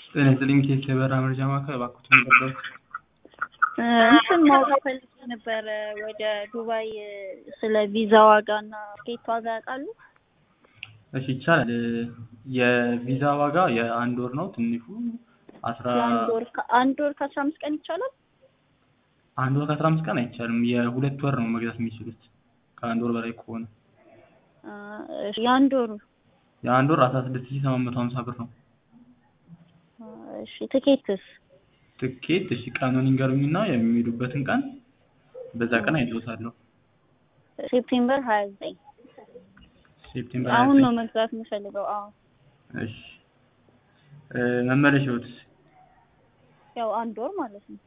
ጤና ይስጥልኝ ኬስ የበረራ መረጃ ማዕከል እባክዎትን ይቀበሉ። እንትን ማወቅ ፈልጌ ነበረ ወደ ዱባይ ስለ ቪዛ ዋጋ እና ትኬት ዋጋ ያውቃሉ? እሺ ይቻላል። የቪዛ ዋጋ የአንድ ወር ነው ትንሹ አስራ የአንድ ወር ከ- አንድ ወር ከአስራ አምስት ቀን ይቻላል? አንድ ወር ከአስራ አምስት ቀን አይቻልም። የሁለት ወር ነው መግዛት የሚችሉት ከአንድ ወር በላይ ከሆነ አ፣ እሺ፣ የአንድ ወሩ የአንድ ወር አስራ ስድስት ሺህ ሰባት መቶ ሀምሳ ብር ነው። አ፣ እሺ ትኬትስ? ትኬት እሺ ቀኑን ይንገሩኝና የሚሄዱበትን ቀን በዛ ቀን አይሎታለሁ። ሴፕቴምበር ሀያ ዘጠኝ ሴፕቴምበር አሁን 29 ነው መግዛት የምፈልገው። አዎ እሺ እ፣ መመለሻዎትስ ያው አንድ ወር ማለት ነው።